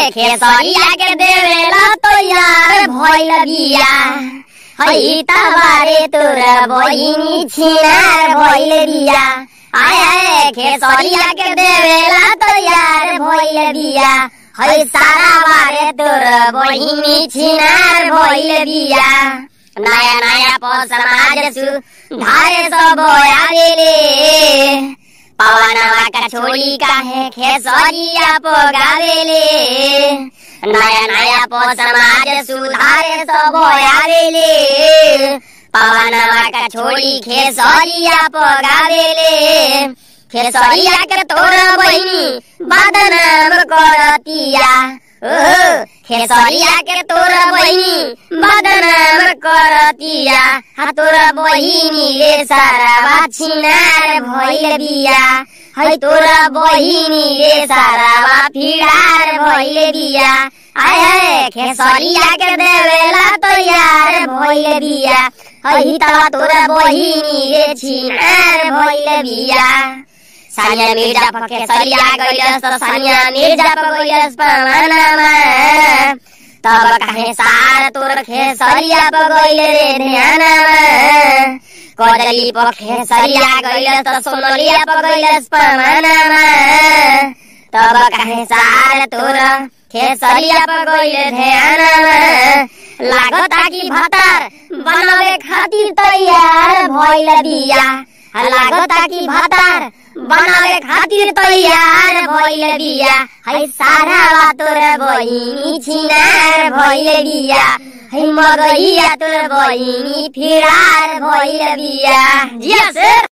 खेसरिया के देवेला तो यार भइल बिया है तबारे तोर बहिनी छिनार भइल बिया आय आय खेसरिया के देवेला तो यार भइल बिया है सारा बारे तोर बहिनी छिनार भइल बिया नया नया प समाज सु धारे सब आवेले पवनवा का छोड़ी काहे खेसरिया पोगावेले नया नया पो समाज सुधारे सब आवेले पवनवा का छोड़ी खेसरिया पोगावेले खेसरिया के तोर बहिनी बदनाम करतिया ओहो खेसरिया के तोर बहिनी बदनाम करतिया हा तोर बहिनी रे सारा छिनार भइल बिया है तोर बहिनी रे सारा फिरार भइल बिया आय है खेसरिया के देवेला तो यार भइल बिया है तवा तोर बहिनी रे छिनार भइल बिया सानिया मिर्जा पके सरिया गइलस त सानिया मिर्जा पगइलस पवनमा तब काहे सार तोर खे सरिया पगइल रे ध्यानमा कदली पखे सरिया गइलस त सोनलिया पगइलस पवनमा तब काहे सार तोर खे सरिया पगइल ध्यानमा लागता कि भतार बनावे खातिर तैयार भइल बिया लागता कि भतार बनावे खातिर तैयार भइल बिया है सारा तोर बहिनी छिनार भइल बिया है मगैया तोर बहिनी फिरार भइल बिया जिया सर